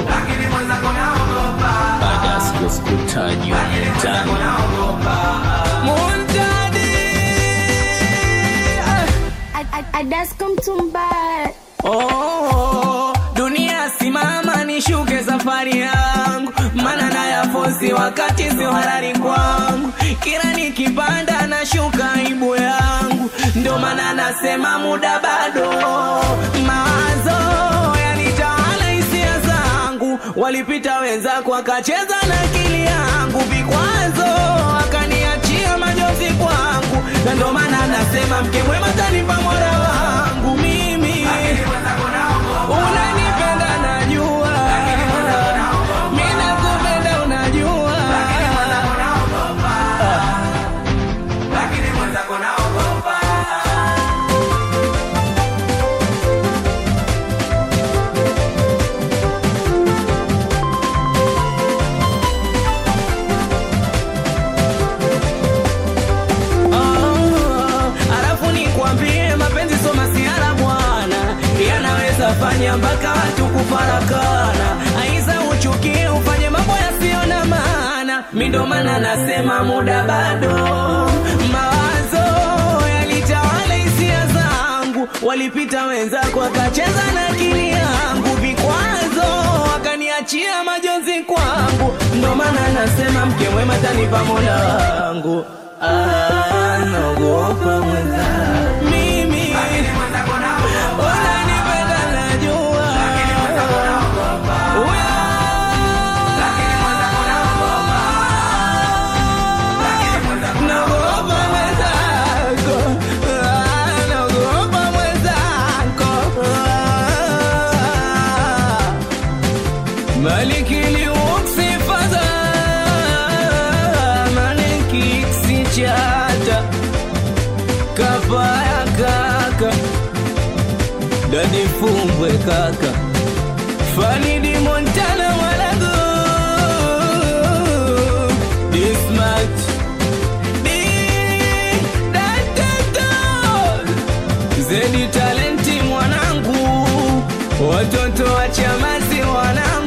baada ya siku sikutajwa mtaani Muntadi Adasko mtumbaya Oh, dunia simama nishuke safari yangu, mana na yafosi wakati sio halali kwangu. Kila nikipanda nashuka aibu yangu, ndio maana nasema muda bado. Mawazo yanitawala hisia zangu, walipita wenzako wakacheza na akili yangu, vikwazo wakaniachia majozi kwangu, na ndio maana nasema mke mwema tanipa mola wangu mimi unanipenda najua mi nakupenda unajua Oh, alafu nikwambie mapenzi sio masiara bwana, yanaweza fanya mpaka watu kufarakana. Aiza uchukie ufanye mambo yasiyo na maana, mi ndo maana nasema muda bado. Mawazo yalitawala hisia zangu, walipita wenzako wakacheza na akili yangu, vikwazo wakaniachia majonzi kwangu, ndo maana nasema mke mwema tanipa mola wangu. Ah, naogopa mwenza mimi unanipenda najua Uya. Naogopa mwenzako. Ah, naogopa mwenzako. Ah. Maliki liuksi fadha Maliki ksichata Kapaya kaka Dadi fumbwe kaka Fanidi Montana walago This much Di- da- da- da. Zedi talenti mwanangu Watoto wa chamazi wanangu